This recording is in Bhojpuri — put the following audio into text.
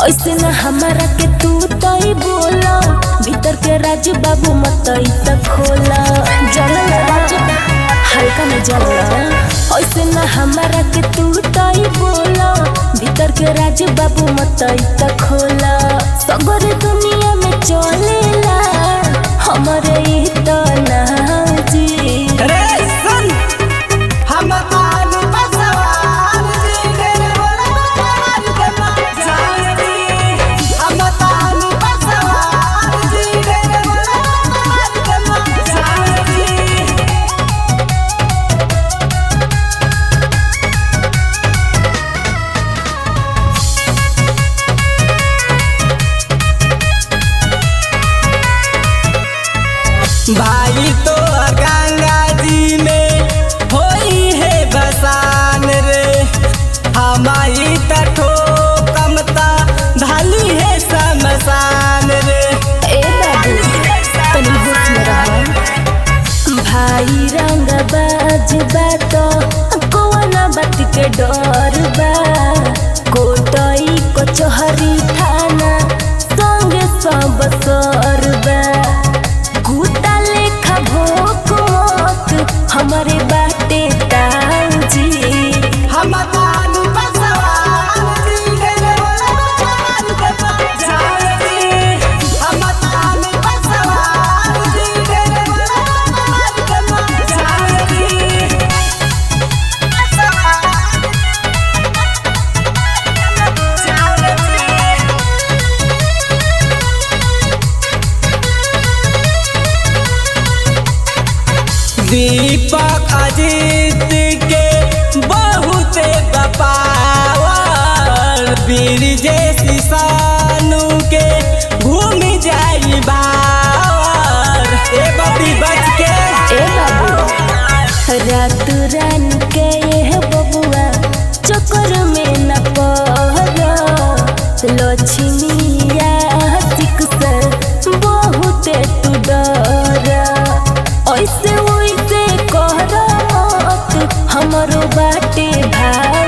ऐसे न हमारा के तू तई बोला भीतर के राज बाबू मतई त खोला जलला राज हल्का में जलला ऐसे न हमारा के तू तई बोला भीतर के राज बाबू मतई त खोला सगर दुनिया में चलेला हमरे ई त नाजी रे सुन हम तान बसवान जी के बोला मार के मार जानी हम तान बसवान जी के बोला मार के मार जानी भाई तो गंगा जी में होई है बसान रे हमारी तठो कमता धाली है शमशान रे ए बाबू तनी होश में रहो भाई रंग बाज बात कोना बात के डर बा कोटई कचहरी थाना संगे सब सर बा गुता लेखा भोक मत हमारे बाटे ताऊजी हम तान बसवान जी के बोला मार के मार जानी हम तान बसवान जी के बोला मार के मार जानी दीपक अजीत के बहुत बपावर वीर जैसी सानू के घूम जाई बावर ए बबी बच के ए बाबू रात रान के ये बबुआ चक्कर में न पड़ लक्ष्मिया से बहुत तू डर ऐसे वैसे कर मत हमरो बाटे भाई